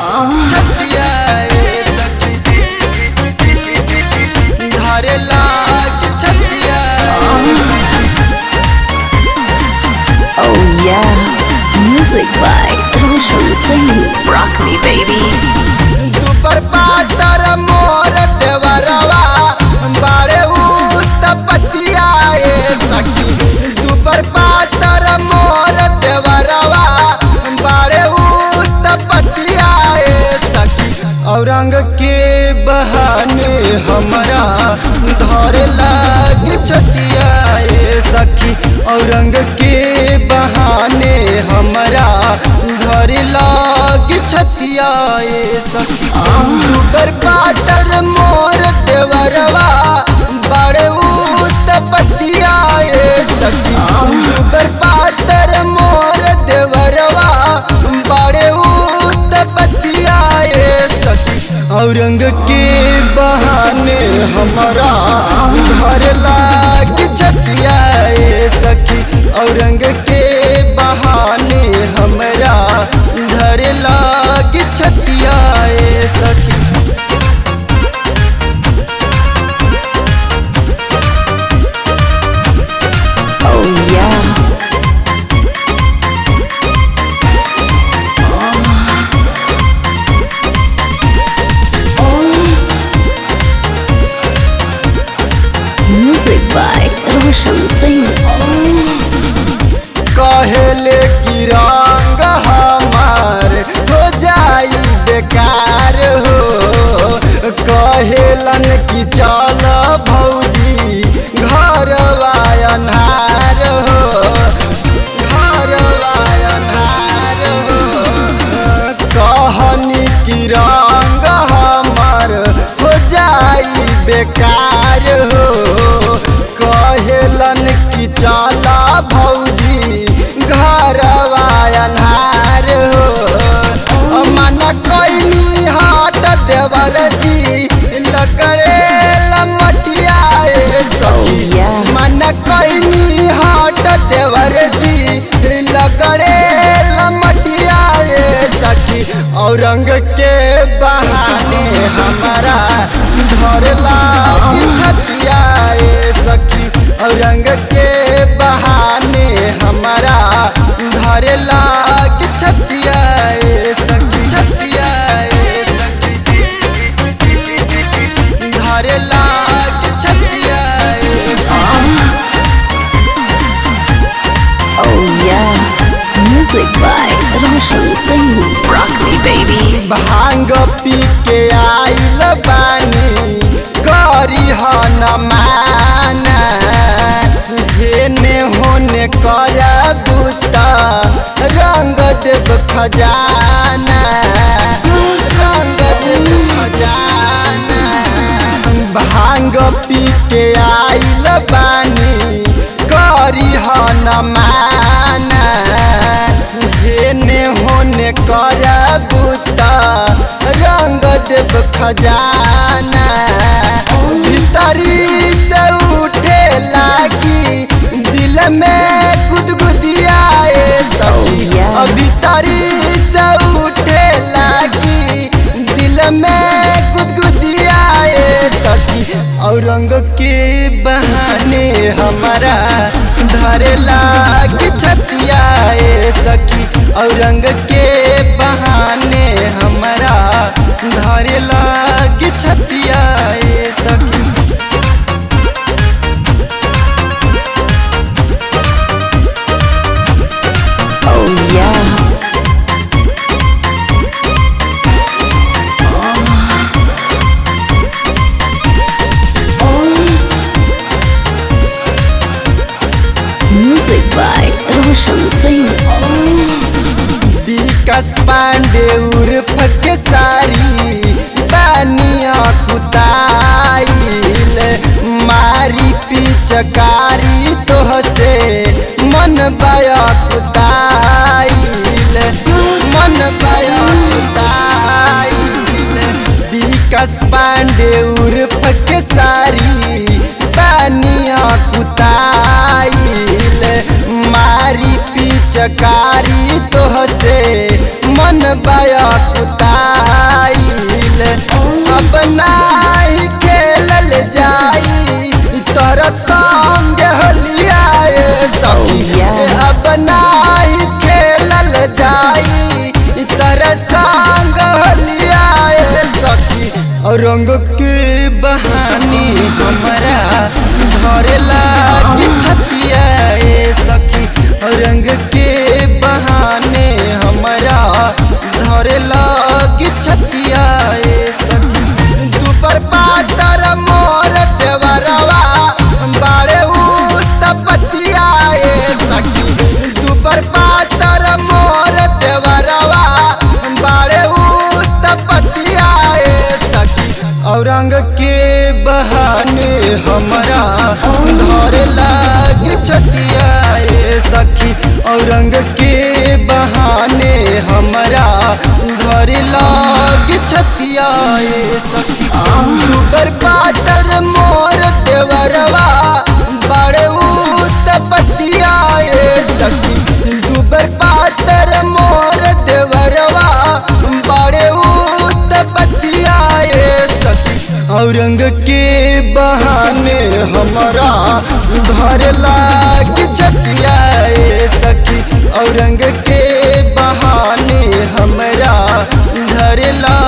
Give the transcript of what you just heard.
छतिया ए सखी धारे लाग छतिया Oh yeah, music by Roshan Singh. Rock me, baby. दुपर पाटर मोर देवरवा बारे उत पतिया ए सखी दुपर पाटर मोर देवरवा बारे उत पतिया ए सखी औरंग के बहाने हमरा धर लाग छतिया ए सखी औरंग के बहाने हमरा धर लाग छतिया ए सखी दुबर पाटर मोर देवरवा बड़े उत पतिया ए सखी दुबर पाटर मोर देवरवा बड़े उत पतिया ए सखी औरंग के बहाने हमारा घर लाग छतिया ए सखी औरंग के बहाने हमरा घर लाग छतिया ए सखी Oh yeah. Music by Roshan Singh. कहेले कि रंग हमार हो जाई बेकार हो कहेलन कि चल भौजी घर अन्हार हो घर अन्हार हो कहनी कि रंग हमार हो जाई बेकार हो कहेलन कि चला भौजी घर अन्हार हो मन कैनी हाट देवर जी लकड़े लमटिया ए सखी Oh, yeah. मन कैनी हाट देवर जी लगड़े लमटिया ए सखी औरंग के बहाने हमारा घर लाग छतिया ए सखी औरंग के बहाने हमारा घर लाग छतिया ए सखी छतिया ए सखी घर लाग छतिया ए सखी Oh yeah. Music by Roshan Singh. Rock me, baby. भांग पी के आइल बानी करी न माना हेने होने कर बूता रंग देव खजाना रंग देव खजाना भांग पी के आइल बानी करी न माना हेने होने कर बूता रंग देव खजाना भीतरी से उठे लागी दिल में गुदगुदिया ए सखी Oh, yeah. भीतरी से उठे लागी दिल में गुदगुदिया ए सखी औरंग के बहाने हमारा धरे लाग छतिया ए सखी औरंग के बहाने हमारा धरे लाग छतिया ए सखी Oh yeah. Music by Roshan Singh. विकास पांडे उर्फ के सारी बानिया कुताइल मारी पिचकारी तोहसे मन बया कुताइल मन बया कुताइल विकास पांडे उर्फ के सारी बानिया कुताइल मारी पिचकारी तोहसे मन बया कुता आइल अब नाही खेलल जाई तोरा संग हलियाए सखी अब नाही खेलल जाई तोरा संग हलियाए सखी और रंग के बहानी हमरा धरे लागी छतिया ए सखी और रंग के बहाने हमरा धरे लागी छतिया ए सखी दुपर पाटर मोर देवरवा बाड़े उ तपतिया ए सखी दुपर पाटर मोर देवरवा बाड़े उ तपतिया ए सखी औरंग के बहाने हमरा धर लाग छतिया ए सखी औरंग के बहाने हमरा धर लाग छतिया ए सखी दुबर पाटर मोर देवरवा बड़े उतपतिया ए सखी दुबर पाटर मोर देवरवा बड़े उतपतिया ए सखी औरंग के बहाने हमरा धर लाग छतिया ए सखी औरंग के बहाने हमरा धर लाग